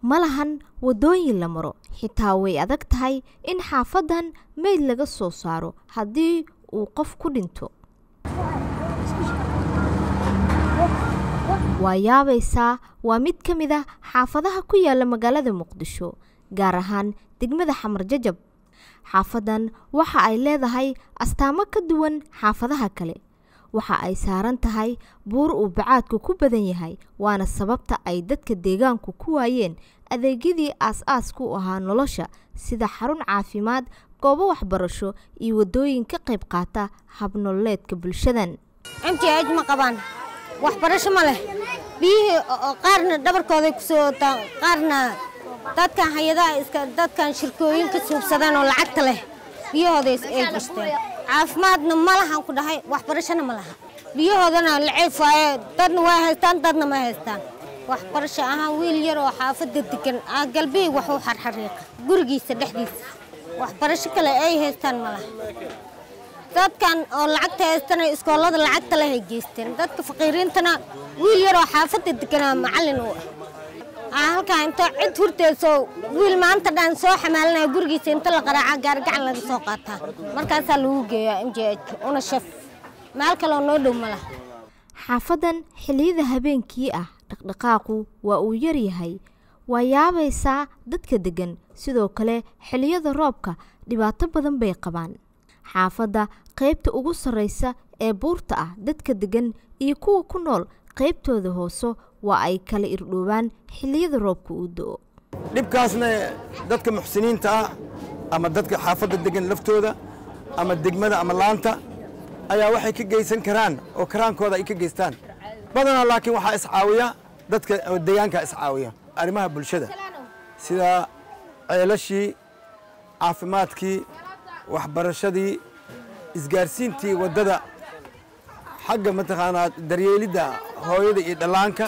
ma lahan waddooyin la maro xitaa way adag tahay in xaafadan meyd laga soo saaro haddii uu qof ku dhinto waa yaabaysaa waa mid ka mid ah xaafadaha ku yaala magaalada muqdisho gaar ahaan degmada xamar jajab xaafadan waxa ay leedahay astaamo ka duwan xaafadaha kale waxa ay saaran tahay buur uu bacaadku ku badan yahay waana sababta ay dadka deegaanku ku waayeen adeegyadii aas-aaska u ahaa nolosha sida xarun caafimaad goobo waxbarasho iyo waddooyin ka qayb qaata habnololeedka bulshadan mtj ma qabaan waxbarasho ma leh biyihii qaarna dhabarkooday kusoo wataan qaarna dadkan hay-adaha iska dadkan shirkooyinka suubsadeen oo lacagta leh biyahooday ay gashteen caafimaadna ma lahan ku dhahay waxbarashona ma laha biyahoodana laceef waaye dadna waa haystaan dadna ma haystaan waxbarasho ahaan wiil yar oo xaafadda degan ah galbihi wax u xarxariiqa gurigiisa dhexdiisa waxbarasho kale ay haystaan ma laha dadkan oo lacagta haystana iskoolada lacagta leh ay geysteen dadka faqiiriintana wiil yar oo xaafadda deganaa macallin u ah halkaa inta cid hurtayso wiil maanta dhan soo xamaalinaya gurigiisa inta la qaraaca gaargacan laga soo qaataa markaasaa lagu geeyaa m j h una shaf meel kaloo noo dhow ma laha xaafadan xilliyada habeenkii ah dhaqdhaqaaqu waa uu yaryahay waa yaabaysaa dadka deggan sidoo kale xilliyada roobka dhibaato badan bay qabaan xaafadda qaybta ugu sarraysa ee buurta ah dadka deggan iyo kuwa ku nool qaybtooda hooso waa ay kala irdhoobaan xilliyada roobka uu do-o dhibkaasna dadka muxsiniinta ah ama dadka xaafadda degan laftooda ama degmada ama laanta ayaa waxay ka geysan karaan oo karaankooda ay ka geystaan badanaa laakiin waxaa iscaawiya dadka deegaanka iscaawiya arrimaha bulshada sida ceelashii caafimaadkii waxbarashadii isgaarsiintii waddada xagga mataqaanaa daryeelidda hooyada iyo dhallaanka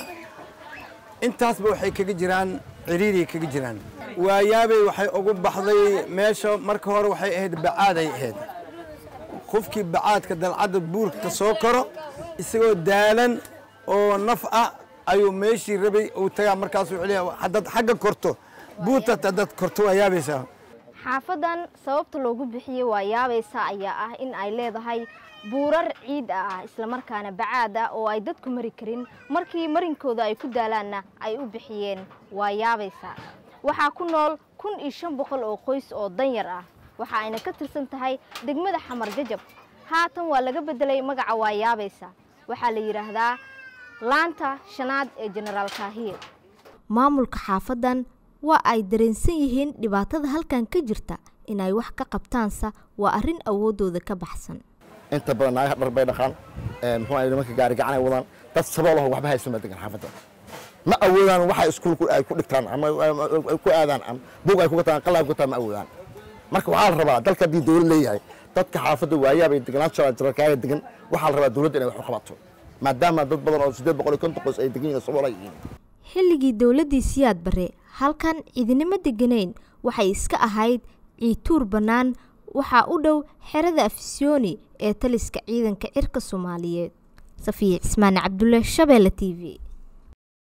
intaasba waxay kaga jiraan ciriiriay kaga jiraan waayaabay waxay ugu baxday meesha marka hore waxay ahayd bacaaday ahayd qofkii bacaadka dalcadda buurka ka soo koro isagoo daalan oo naf ah ayuu meeshii rabay uu tagaa markaasuu celiya haddaad xagga korto buurta haddaad korto waa yaabaysaa xaafadan sababta loogu bixiyey waa yaabaysa ayaa ah in ay leedahay buurar ciid ah islamarkaana bacaad ah oo ay dadku mari karin markii marinkooda ay ku daalaanna ay u bixiyeen waa yaabaysa waxaa ku nool kun iyo shan boqol oo qoys oo danyar ah waxa ayna ka tirsan tahay degmada xamar jajab haatan waa laga beddelay magaca waa yaabaysa waxaa la yidhaahdaa laanta shanaad ee jenaraal kaahiye maamulka xaafadan waa ay dareensan yihiin dhibaatada halkan ka jirta inay wax ka qabtaansa waa arrin awooddooda ka baxsan inta badan naagaha dhar bay dhaqaan muxuu ahay nimanka gaari gacanay wadaan dad saboolaho waxba haysan baa degan xaafadda ma awoodaan waxa iskuulku ay ku dhigtaan ama ay ku aadaan ama buug ay ku gataan qalab ku gataan ma awoodaan marka waxaa la rabaa dalka haddii dowlad leeyahay dadka xaafadda waayaabay deganaan jiraan jirarkaaga degan waxaa la rabaa dowladda inay wax u qabato maadaama dad badan oo siddeed boqol iyo konton qoys ay degan yihiin saboola yihiin xilligii dowladdii siyaad bare halkan cidinimo deganayn waxay iska ahayd ciituur bannaan waxaa u dhow xerada afisyooni ee taliska ciidanka cirka soomaaliyeed safiya cismaane cabdulle shabeelle t v